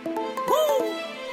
Woo!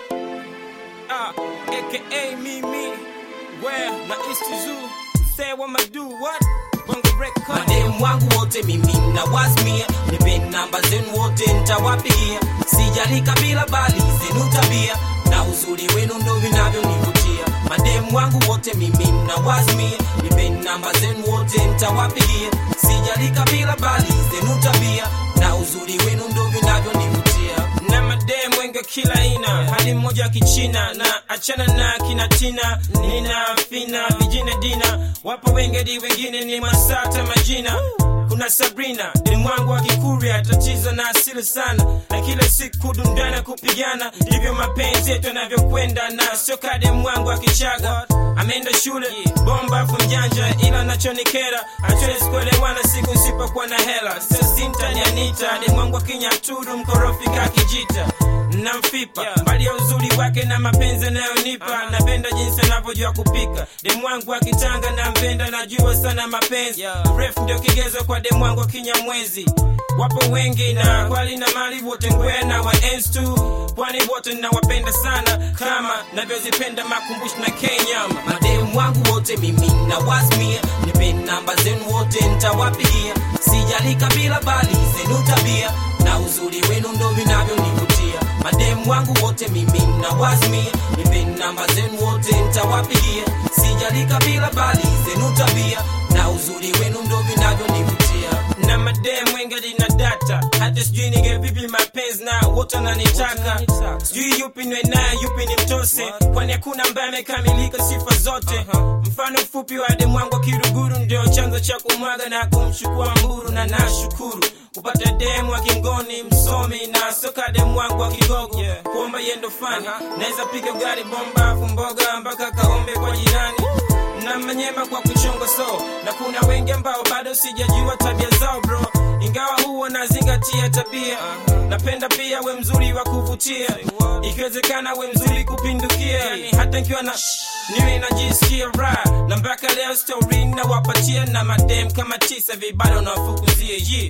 Ah, aka Mimi, where na East Zoo, say what I do, what? Bongo record. mademu wangu wote mimi na wasmia nipe namba zenu wote ntawapigia sijali kabila bali zenu tabia na uzuri wenu ndo vinavyonivutia mademu wangu wote mimi na wasmia nipe namba zenu wote ntawapigia sijali kabila bali zenu tabia na uzuri wenu ndo vinavyonivutia na madem wengi wa kila aina hadi mmoja wa kichina na achana na kina tina nina fina vijine dina wapo wengedi wengine ni masata majina kuna sabrina demu wangu wa kikuria tatizo na asili sana na kila siku dundana kupigana ndivyo mapenzi yetu yanavyokwenda na sio kademu wangu wa kichaga ameenda shule bomba afu mjanja ila nachonikera hatuwezi kuelewana siku nsipokuwa na hela sio sinta ni anita demu wangu wa kinyaturu mkorofi kakijita na mfipa mbali ya uzuri wake na mapenzi anayonipa napenda jinsi anavyojua kupika demu wangu akitanga na mpenda najua sana mapenzi ref ndio kigezo kwa demu wangu kinyamwezi wapo wengi na kwali na mali wote ngwe na wa ens tu pwani wote nawapenda sana kama navyozipenda makumbushi na kenya mademu wangu wote mimi na wasmia nipe namba zenu wote ntawapigia sijali kabila bali zenu tabia na uzuri wenu ndo vinavyonivutia mademu wangu wote mimi na wasmia nipe namba zenu wote ntawapigia sijali kabila bali zenu tabia na uzuri wenu ndo vinavyonivutia na madem wengi na data hata sijui nige vipi mapenzi na wote wananitaka sijui yupi niwe naye yupi ni mtose kwani hakuna ambaye amekamilika sifa zote mfano mfupi wa demu wangu wa kiruguru ndio chanzo cha kumwaga na kumchukua mburu na nashukuru kupata demu wa kingoni msomi na soka demu wangu wa kigogo kuomba yendo fani naweza piga gari bomba afu mboga mpaka kaombe kwa jirani na manyema kwa kuchonga so na kuna wengi ambao bado sijajua tabia zao bro ingawa huwa nazingatia tabia napenda pia we mzuri wa kuvutia ikiwezekana we mzuri kupindukia yani hata nikiwa na niwe najisikia raha na mpaka leo story nawapatia na madem kama tisa vibado nawafukuzia ye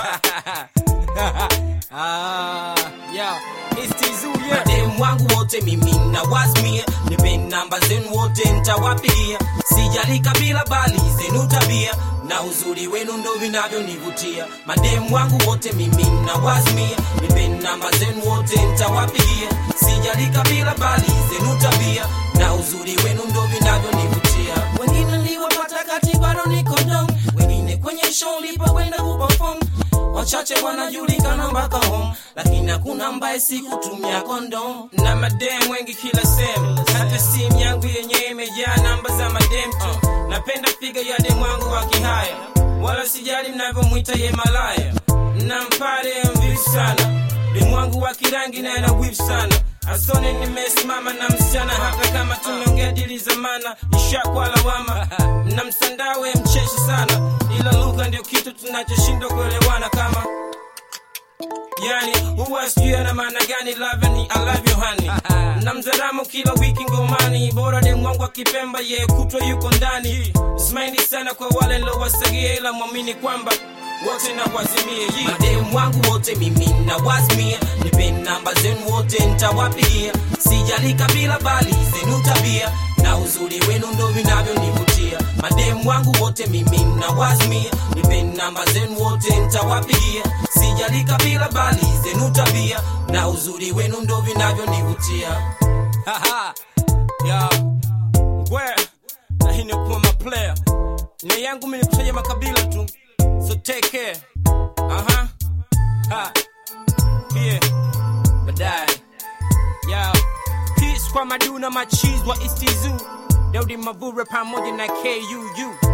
ah, yeah. It's Tizu, yeah. mademu wangu wote mimi na wasmia nipe namba zenu wote ntawapigia sijali kabila bali zenu tabia na uzuri wenu ndo vinavyonivutia mademu wangu wote mimi na wasmia nipe namba zenu wote ntawapigia sijali kabila bali zenu tabia na uzuri wenu ndo vinavyonivutia wengine niliwapata kati bado niko dom wengine kwenye show lipokwenda kuperform wachache wanajulikana mpaka home lakini hakuna ambaye sikutumia kondom na madem wengi kila sehemu hata simu yangu yenyewe imejaa namba za madem tu napenda piga ya demu wangu wa kihaya wala sijali mnavyomwita ye malaya na mpare mvivu sana demu wangu wa kirangi naye na wivu sana asone nimesimama na msichana hata kama tumeongea dili zamana ishakwa lawama na msandawe mcheshi sana ila lugha ndio kitu tunachoshindwa kuelewana kama yani huwa sijui ana maana gani love ni I love you honey na mzaramo kila wiki ngomani bora demu wangu akipemba ye kutwa yuko ndani smaini sana kwa wale lowasagia ila mwamini kwamba wote na wazimie yi mademu wangu wote mimi na wasmia nipe namba zenu wote ntawapigia sijali kabila bali zenu tabia na uzuri wenu ndo vinavyonivutia mademu wangu wote mimi na wasmia nipe namba zenu wote ntawapigia sijali kabila bali zenu tabia na uzuri wenu ndo vinavyonivutia Haha. ya ngwe na hii ni kuwa maplayer nia yangu mi nikutaja makabila tu so take care aha ha pia baadaye ya peace kwa maduna machiz wa istizu daudi mavure pamoja na kuu